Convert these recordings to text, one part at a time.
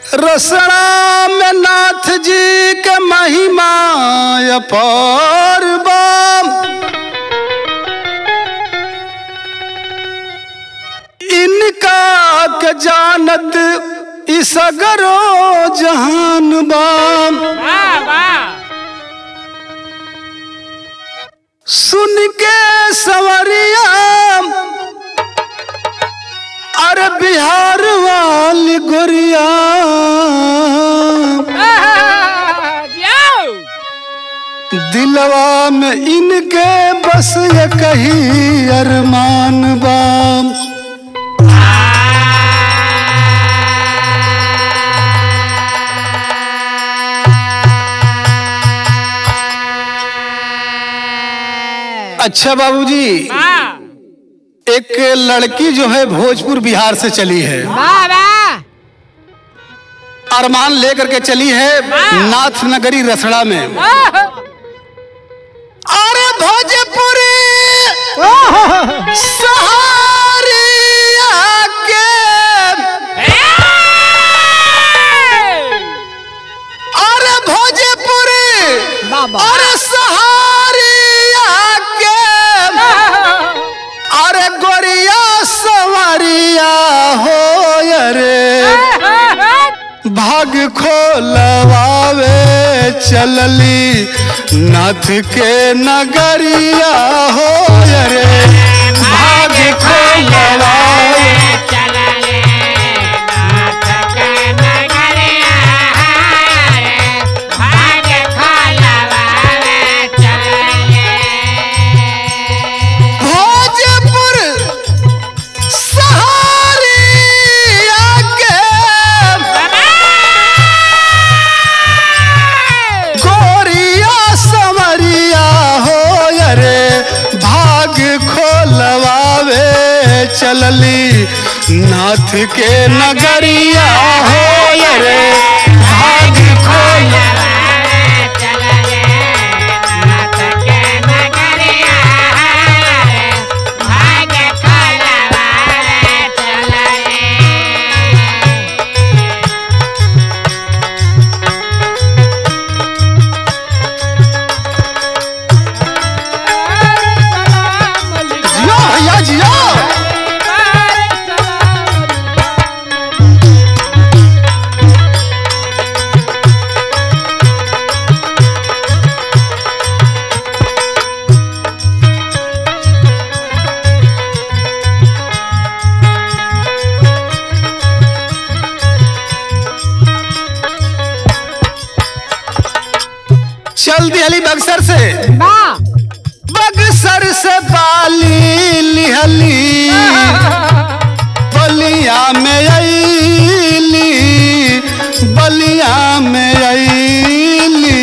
रसड़ा में नाथ जी के महिमा अपार बाम इनका के जानत इसगरो जहान बाम वाह वाह सुन के सवरिया अरे बिहार वाली गोरिया जाओ दिलवा में इनके बस ये कही अरमान बाम अच्छा बाबूजी वाह एक लड़की जो है भोजपुर बिहार से चली है वाह वाह अरमान लेकर के चली है नाथ नगरी रसड़ा में अरे भोजपुरी सहारिया के अरे भोजपुरी बाबा अरे सहारिया के अरे गोरिया सवारिया हो रे भाग खोलवावे चलली नाथ के नगरिया हो रे भाग खोलवावे भोजपुर सहारिया के गोरिया समरिया हो रे भाग खोलवावे चलली नाथ के नगरिया हो रे भाग खोल जियो भैया जियो चल दिहली बक्सर से बक्सर से बाली लिहली बलिया में अली बलिया में अली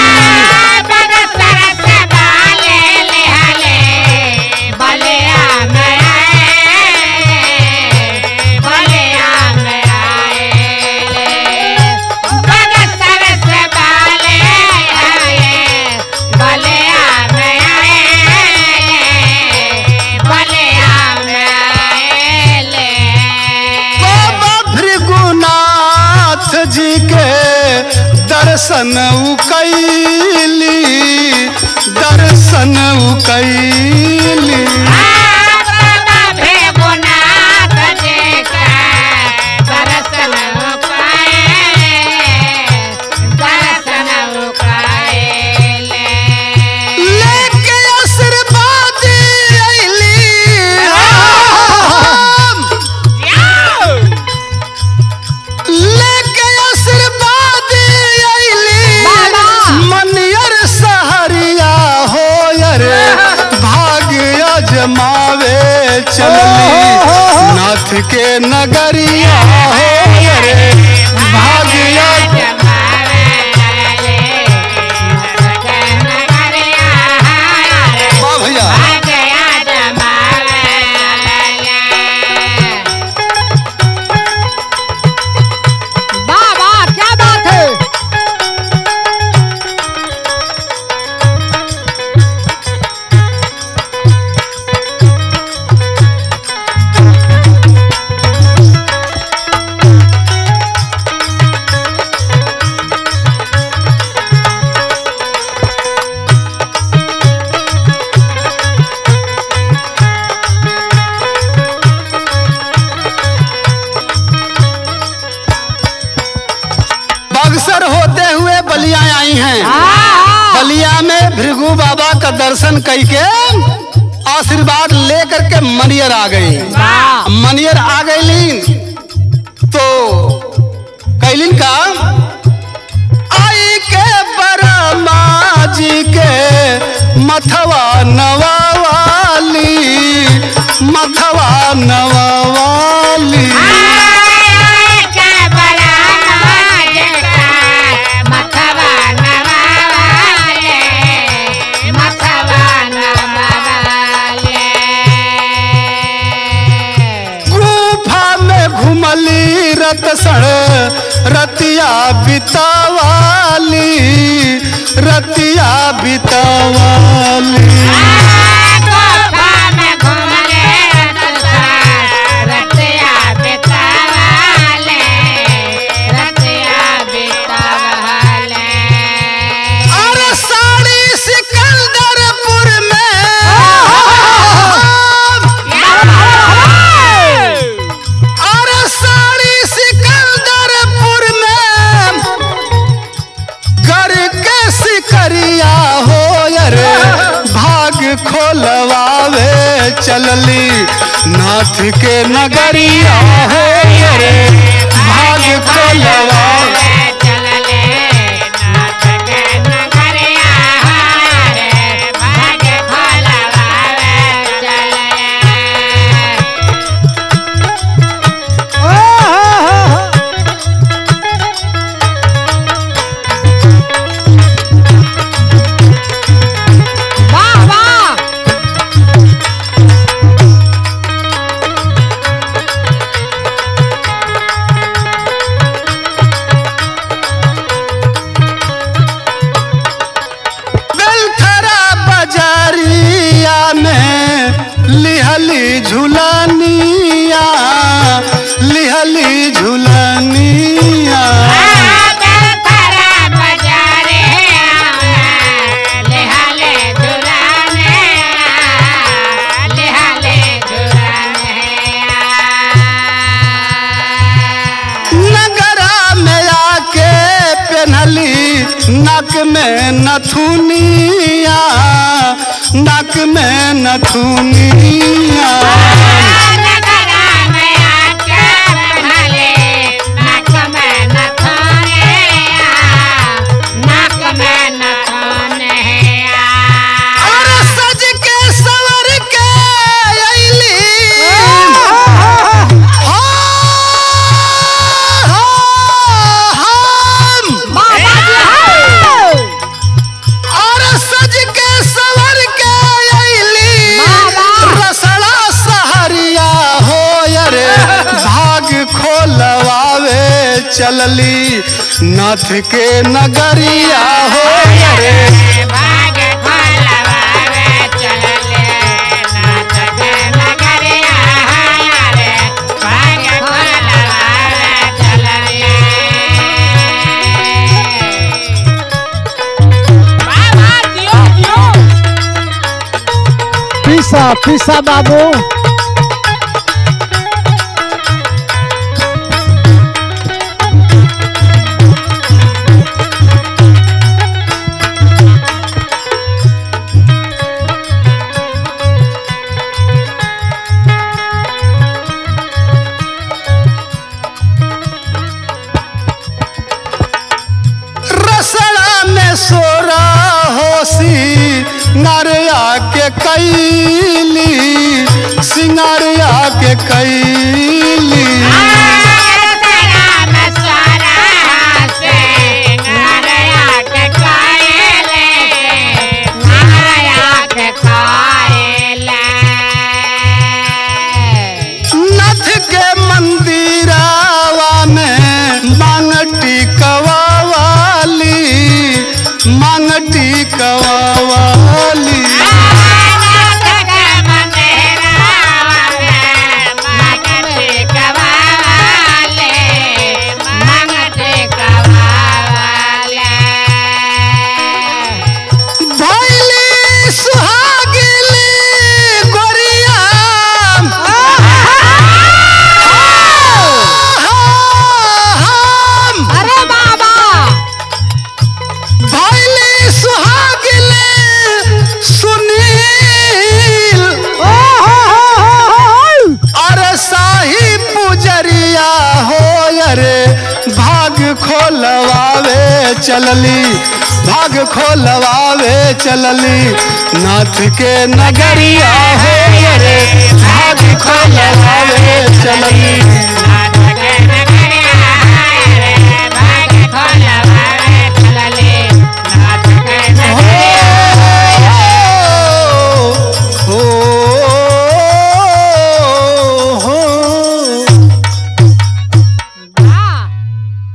बाबा भृगुनाथ जी के दर्शन उ कैली दर्शन उ कैली लेके आशीर्वाद अइली लेके आशीर्वाद अइली मनियर सहरिया हो रे भाग्य जमावे चलली नाथ के नगरिया हो रे भाग्य वाह भैया क्या बात है अवसर होते हुए बलिया आई हैं हाँ बलिया में भृगु बाबा का दर्शन करके आशीर्वाद लेकर के मनियर आ गई वाह मनियर आ गईलीन तो कैलिन का आई के बरमा जी के मथवा नवावाली मथवा नवावाली गुफा में घुमली रत सण रतिया बितावाली रतिया बितावाली अरे साड़ी सिकंदरपुर में अरे साड़ी सिकंदरपुर में करके सिकरिया हो अरे भाग खोलवावे चलली नाथ के नगरिया हो अरे भाग खोलवावे वाह वाह बेलथरा बाजारिया में लिहली झुलनिया लिहली झुलनिया नगरा में आके पहनली नक में नथुनिया नक में नथुनिया अरे सज के सवर के अइली हम और सज के सवर के अइली बाबा। रसड़ा सहरिया हो अरे भाग खोलवावे चलली नाथ के नगरिया हो अरे पीसा पीसा बाबू रसड़ा में सोरा होसी नरिया के कैली सिंगारिया के कैली नथ के मंदिरावा में मांगटी कवावाली मांगटी कवावाली Yeah. भाग खोलवावे चलली भाग खोलवावे चलली नाथ के नगरिया हो रे भाग खोलवावे चलली